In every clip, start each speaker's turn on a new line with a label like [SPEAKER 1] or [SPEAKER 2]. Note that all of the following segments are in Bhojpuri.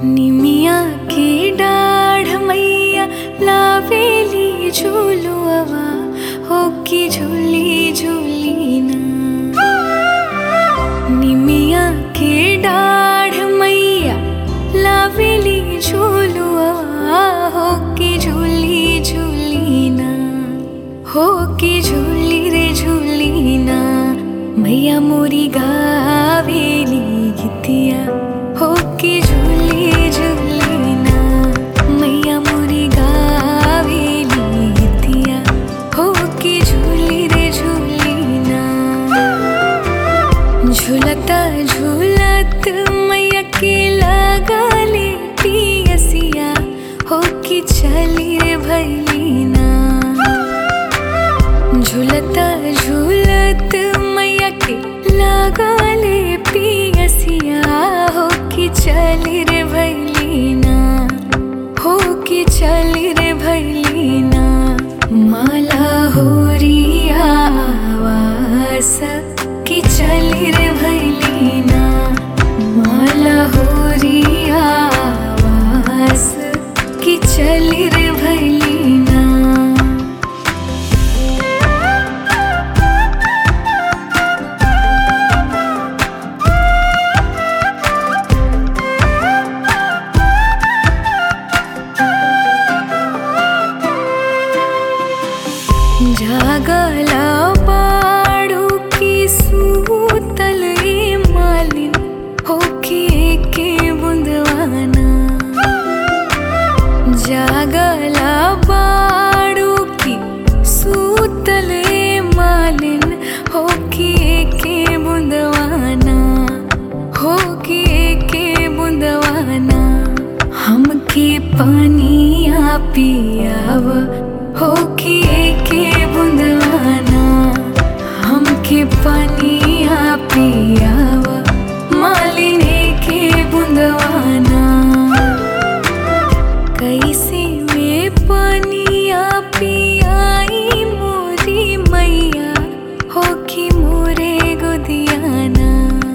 [SPEAKER 1] निमिया के डाढ़ मैया लावेली झूलुआ हो की झूली झूली ना निमिया के डाढ़ मैया लावेली झूलुआ हो की झूली झूली ना हो की झूली रे झूली ना मैया मोरी गावेली गीतिया हो की झूली झूली ना मैया मोरी गावेली गीतिया हो की झूली रे झूली ना झूलता झूलत मैया के लगले पियसिया हो कि चली रे भैलीना झूलता झूलत मैया के लगले पियसिया हो कि चली रे भैलीना हो कि चली रे भैलीना माला होरिया आवास कि चली रे भैलीना माला होरिया आवास कि चली रे भैलीना जागला बाड़ू की सूतल ए मालिन होके के बुंदवाना जागला बाड़ू की सूतल ए मालिन होके के बुंदवाना होके के बुंदवाना हमके पानिया पियाव होके के बुंदवाना हमके पानिया पियाव मालिने के बुंदवाना कैसे में पानिया पियाई मोरी मैया हो कि मोरे गोदियाना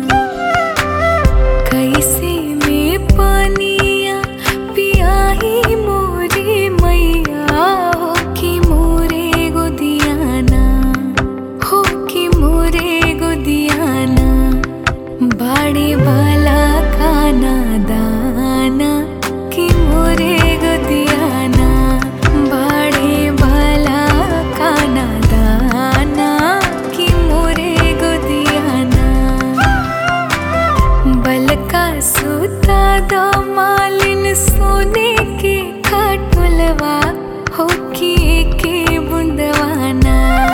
[SPEAKER 1] कैसे में पानिया पियाई मोरी मैया हो कि मोरे गोदियाना हो कि मोरे गोदियाना बाड़े वाला खाना दाना कि मोरे गोदियाना बाड़े वाला खाना दाना कि मोरे गोदियाना बलका सूता दो मालिन सोने के खटुलवा हो कि के बुंदवाना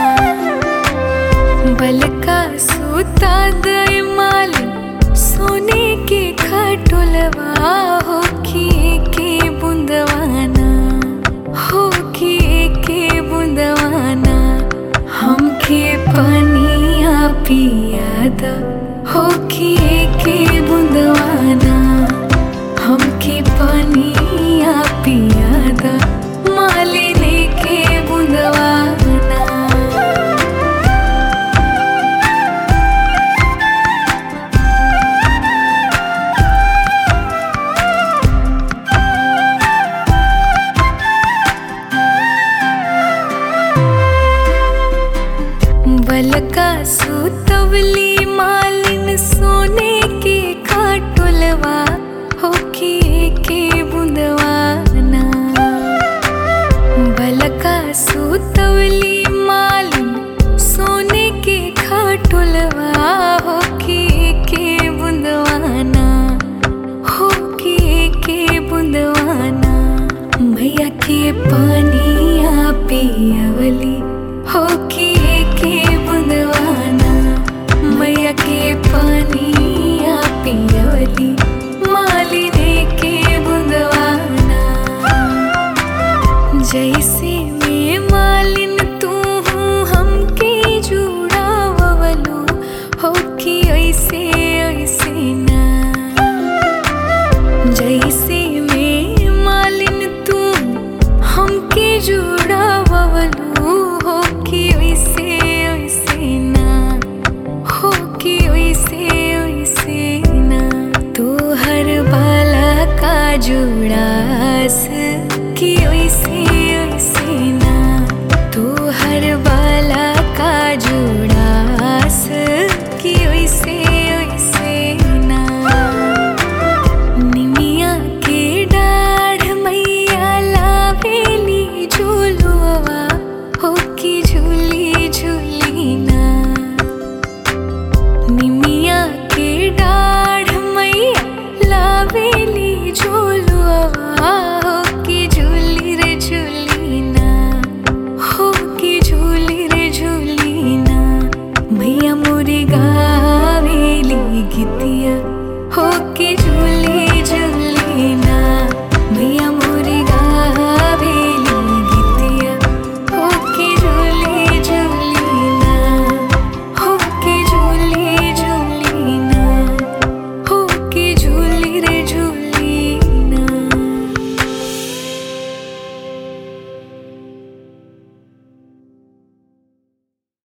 [SPEAKER 1] बलका सूता दे मालिन सोने के खटुलवा हो कि के बुंदवाना हो कि के बुंदवाना हमके पानिया पियाद हो कि के बुंदवाना हमके पानिया पियाद मालिने के बुंदवाना बलका सुतवली मालिन सोने के खाटुलवा हो कि के बुंदवाना बलका सुतवली मालिन सोने के खाटुलवा हो कि के बुंदवाना हो कि के बुंदवाना मैया के पानिया पियवली हो कि के बुंदवाना मैया के पानिया पियवली मालिने के बुंदवाना जैसे में मालिन तू हूँ हमके जुड़ावलो हो कि ऐसे ऐसे ना जैसे में मालिन तू हमके जुड़ावलो हो कि वैसे वैसे ना हो कि वैसे वैसे ना तू हर बाला का जुड़ास कि ओइसे ओइसे ना तू हर बाला का जुड़ास कि ओइसे ओइसे ना निमिया के डाढ़ मैया लावेली झूलुआ हो कि झूली झूली ना निमिया के डाढ़ मैया लावेली झूलुआ